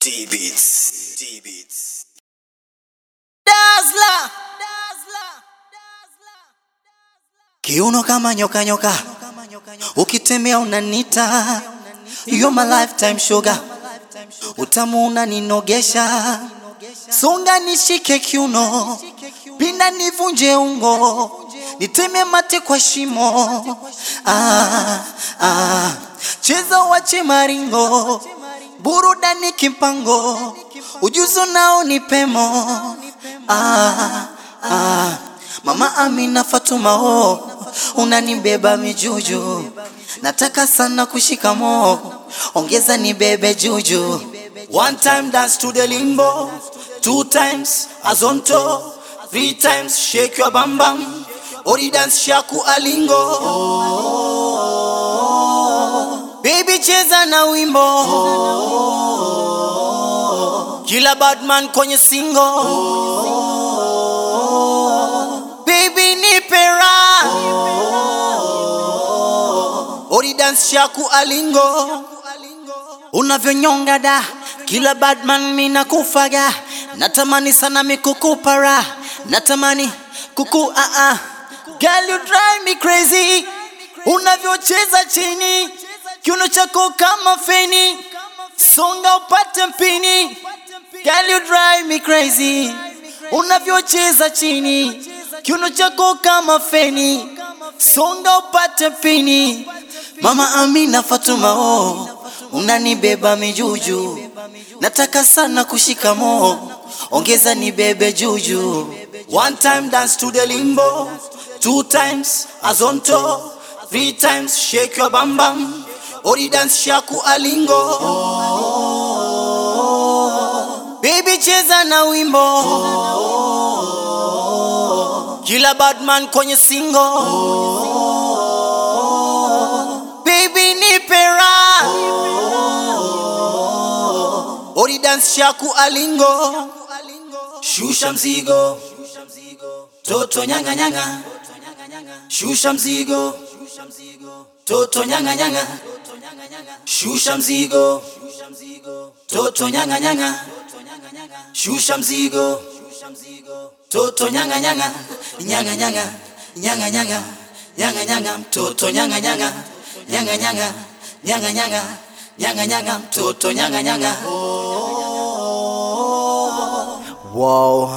D-Beats. D-Beats. Dazzler. Kiuno kama nyoka nyoka, ukitembea unanita, you're my lifetime sugar, utamu unaninogesha, songa nishike kiuno, pinda nivunje ungo, niteme mate kwa shimo, ah, ah, cheza wache maringo, burudani kimpango, ujuzo nao ni pemo, ah, ah. Mama Amina Fatuma oh, unanibeba mijuju, nataka sana kushika mo, ongeza nibebe juju. One time dance to the limbo, two times azonto, three times shake your bam bam, ori dance shaku alingo. Baby cheza na wimbo, kila badman kwenye singo. Baby nipe raha Ori dance shaku alingo Unavyonyonga da Kila badman mina kufaga Natamani sana mikukupara Natamani kuku ah ah Girl you drive me crazy Unavyocheza chini Kiuno chako kama feni Songa upate mpini Girl you drive me crazy Unavyocheza chini Kiuno chako kama feni Songa upate pini Mama Amina Fatuma oh Unanibeba mijuju Nataka sana kushika mo Ongeza nibebe juju One time dance to the limbo Two times azonto Three times shake your bam bam Ori dance shaku alingo Baby cheza na wimbo kila badman kwenye singo baby nipe raha ori dance shaku alingo shusha mzigo toto nyanga nyanga shusha mzigo toto nyanga nyanga shusha mzigo toto nyanga nyanga shusha mzigo Toto nyanga nyanga nyanga nyanga nyanga nyanga nyanga nyanga mtoto nyanga nyanga nyanga nyanga nyanga nyanga nyanga nyanga mtoto nyanga nyanga wow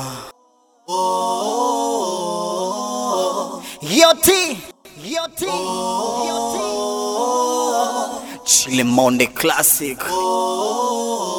Yoti Yoti Yoti Chile Monde Classic